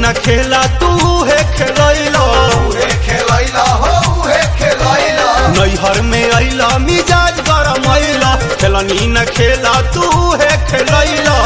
न खेला तू है खेलैला उहे खेलैला हो उहे खेलैला नैहर में अइला मिजाज गरम अइला खेलनी न खेला तू है खेलैला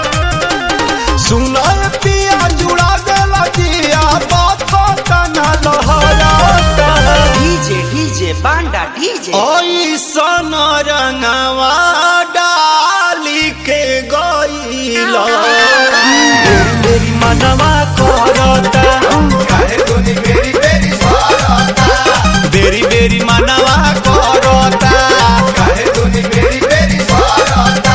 सुना पिया जुड़ा देला दिया बात तना लहराता डीजे डीजे बांडा डीजे ऐसन रंगवा डाली के गईला तेरी मनवा करता काहे दुनी बेरी बेरी स्वारता बेरी बेरी मनवा करता काहे दुनी बेरी बेरी स्वारता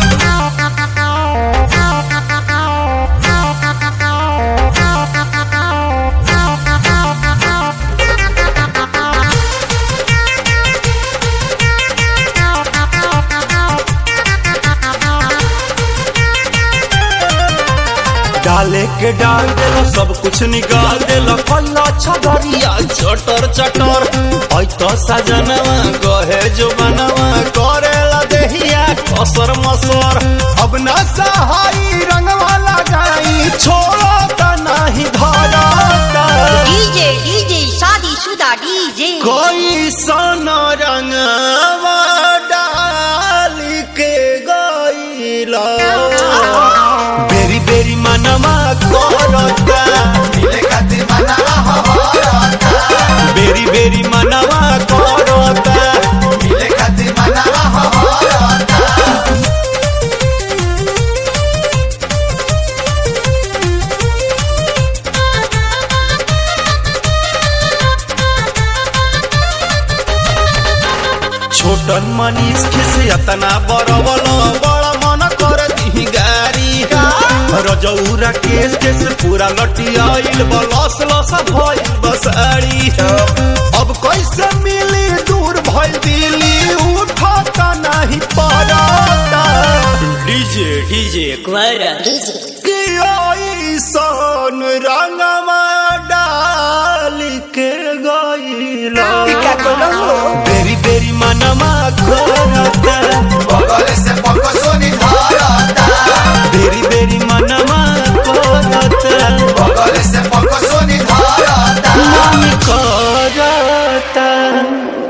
डाले के डाल देला सब कुछ निकाल देला फल्ला छगरिया चटर चटर ऐ तो सजनवा गहे जो बनवा करेला देहिया कसर मसर अब ना सहाई रंगवा लगाई छोड़ो त नाही धरता डीजे डीजे शादीशुदा डीजे कोई सन रंगवा डाल के गईला बेरी बेरी मनवा करता मिले खातिर मनावा हमारता बेरी बेरी मनवा करता मिले खातिर मनावा हमारता छोटन मनीष खिस अतना बरबल बड़ा मन कर दी गारी रजौरा केस केस पूरा लटियाइल बलस लस भइल बसारी अब कैसे मिली दूर भइल दिली उठता नहीं पड़ता डीजे डीजे कि ऐसन रंगवा डाल के गईला बेरी बेरी मनवा करता बगल से पकसोनी धारता बेरी बेरी मनवा करता बगल से पकसोनी धारता मन करता